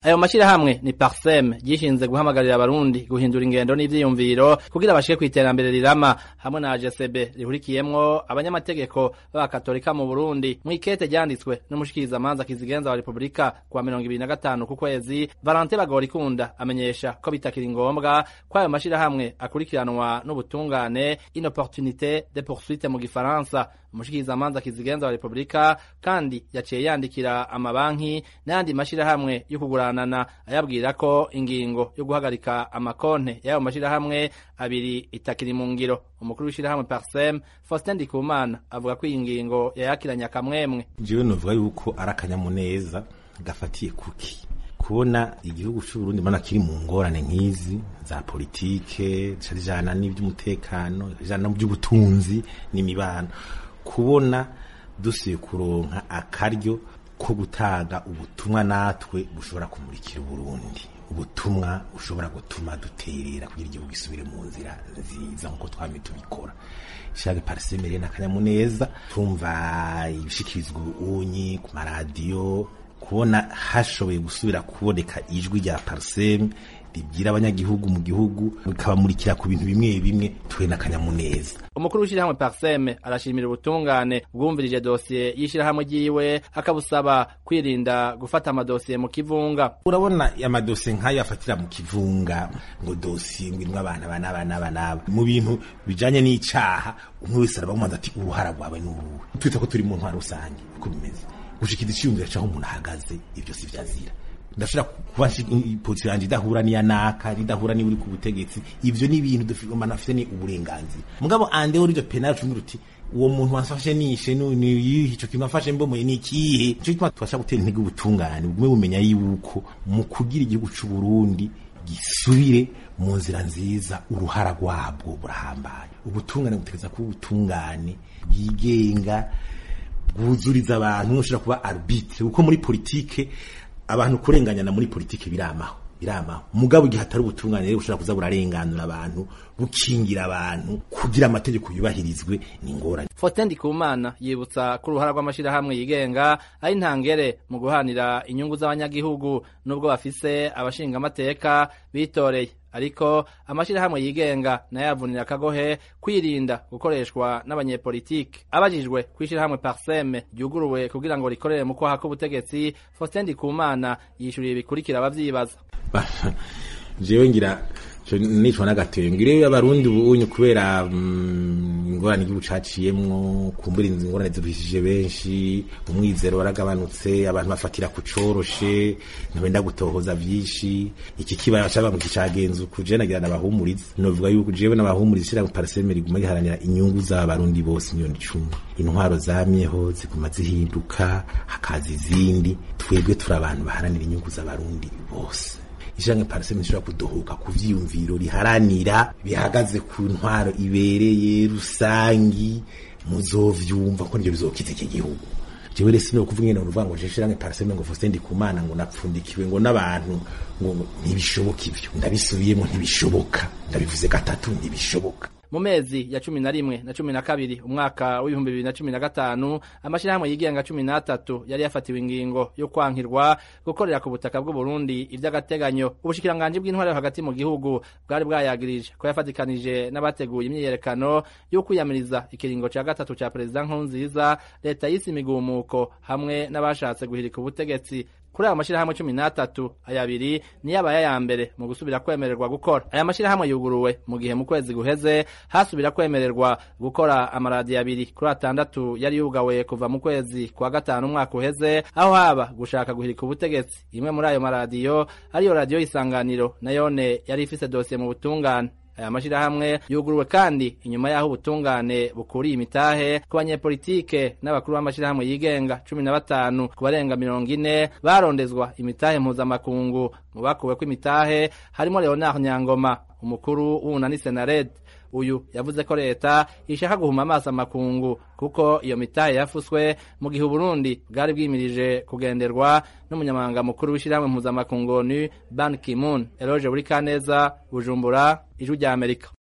ayo mashirahamwe ni parsem ryishinze guhamagarira abarundi guhindura ingendo n'ivyiyumviro kugira bashike kw'iterambere rirama hamwe na AGCB rihurikiyemwo abanyamategeko b'abakatolika mu Burundi mw'ikete ryanditswe n'umushikirizamanza kizigenza wa Republika kuwa mirongo ibiri na gatanu ku kwezi Valentin Bagorikunda amenyesha ko bitakiri ngombwa ko ayo mashirahamwe akurikiranwa n'ubutungane inopportunité de poursuite mu gifaransa umushikirizamanza kizigenza wa Republika kandi yaciye yandikira amabanki n'ayandi mashirahamwe yo kuguranana ayabwira ko ingingo yo guhagarika amakonte y'ayo mashirahamwe abiri itakiri mu ngiro umukuru w'ishirahamwe Parsem Faustin Ndikumana avuga ko iyi ngingo yayakiranye akamwemwe jewe novuga yuko ari akanyamuneza gafatiye kuki kubona igihugu c'uburundi mana kiri mu ngorane nk'izi za politike zijana n'ivy'umutekano zijana n'ivy'ubutunzi n'imibano kubona dusuye kuronka akaryo ko gutanga ubutumwa natwe bushobora kumurikira uburundi ubutumwa bushobora gutuma duterera kugira igihugu gisubire mu nzira nziza nk'uko twame tubikora ishaka parisemere n'akanyamuneza tumva ibishikirizwa unyi ku maradiyo kubona hashoboye gusubira kuboneka ijwi rya pariseme ribwira abanyagihugu mu gihugu bikabamurikira ku bintu bimwe bimwe tuwe n'akanyamuneza umukuru w'ishirahamwe Parseme arashimira ubutungane bwumvirije dosiye y'ishirahamwe ryiwe akabusaba kwirinda gufata amadosiye mu kivunga urabona amadosiye nk'ayo afatira mu kivunga ngo dosiye ngo irimwo abantu aba n'aba n'aba n'aba mu bintu bijanye n'icaha umwe wese arabamubaza ati uruhara rwawe ni uruhe twita ko turi mu ntwaro rusange uko bimeze gushikira iciyumviro caho umuntu ahagaze ivyo si vyazira ndashobora kuba ipoto yanje idahura n'iya naka idahura niba uri ku butegetsi ivyo ni ibintu umuntu afite ni uburenganzira mugabo andeho rivyo penal cumi ruti uwo muntu wafashe nishe ico kintu afashe mbomoye ni ikihe ico gituma tubasha gutera intege ubutungane bugume bumenya yuko mu kugira igihugu c'uburundi gisubire mu nzira nziza uruhara rwabwo burahambaye ubutungane butegereza kuba ubutungane bwigenga bwuzuriza abantu ushobora kuba arbitre kuko muri politike abantu kurenganyana muri politike biramaho biramaho mugabo igihe atari ubutungane rero bushobora kuza burarenganura abantu bukingira abantu kugira amategeko yubahirizwe ni ingorane Faustin Ndikumana yibutsa ko uruhara rw'amashirahamwe yigenga ari ntangere mu guhanira inyungu z'abanyagihugu nubwo bafise abashinga amateka bitoreye ariko amashirahamwe yigenga nayo yavunira akagohe kwirinda gukoreshwa n'abanyepolitike abajijwe kw'ishirahamwe Parseme ryuguruwe kugira ngo rikorere mu kwaha k'ubutegetsi Faustin Ndikumana yishuriye bikurikira abavyibaza jewe ngira nicwa n'agatenge ngire abarundi ubunye kubera ingorane igihugu caciyemwo kumbura inzu ingorane zivishije benshi umwizero waragabanutse abantu bafatira ku coroshe ntibenda gutohoza vyinshi iki kibaya caba mu kicagenza uku je nagira nabahumuriza novuga yuko jewe nabahumuriza ishira pariseme riguma riharanira inyungu z'abarundi bose miliyoni icumi intwaro zamyeho ziguma zihinduka hakaza izindi twebwe turi abantu baharanira inyungu z'abarundi bose ishange pariseme nshobora kudohoka ku vyiyumviro riharanira bihagaze ku ntwaro ibereye rusangi muzovyumva ko nivyo bizokiza iki gihugu jewe rero sino kuvuga ngene uruvuga ngo jeshirange pariseme ngo Faustin Ndikumana ngo napfundikiwe ngo n'abantu ngo ntibishoboka ivyo ndabisubiyemo ntibishoboka ndabivuze gatatu ntibishoboka mu mezi ya cumi na rimwe na cumi na kabiri umwaka w'ibihumbi bibiri na cumi na gatanu amashirahamwe yigenga cumi n'atatu yari yafatiwe ingingo yo kwankirwa gukorera ku butaka bw'uburundi ivy'agateganyo ubushikiranganji bw'intwaro hagati mu gihugu bwari bwayagirije ko yafatikanije n'abateguye imyiyerekano yo kwiyamiriza ikiringo ca gatatu ca perezida nkurunziza leta y'isi imigumuko hamwe n'abashatse guhirika ubutegetsi kuri ayo mashirahamwe cumi n'atatu aya abiri niyo abaye aya mbere mu gusubira kwemererwa gukora aya mashirahamwe yuguruwe mu gihe mu kwezi guheze hasubira kwemererwa gukora amaradiyo abiri kuri atandatu yari yugawe kuva mu kwezi kwa gatanu umwaka uheze aho haba gushaka guhirika ubutegetsi imwe muri ayo maradiyo ariyo radiyo y'isanganiro nayone yari ifise dosiye mu butungane aya mashirahamwe yuguruwe kandi inyuma y'aho ubutungane bukuriye imitahe ku banyepolitike n'abakuru b'amashirahamwe yigenga cumi na batanu ku barenga mirongo ine barondezwa imitahe mpuzamakungu mu bakuweko imitahe harimo leonard nyangoma umukuru w'unani senared uyu yavuze ko leta ishaka guhuma amaso amakungu kuko iyo mitahe yafuswe mu gihe uburundi bwari bwimirije kugenderwa n'umunyamabanga mukuru w'ishyirahamwe mpuzamakungu ni ban kimun eloge buri kaneza bujumbura ijwi rya amerika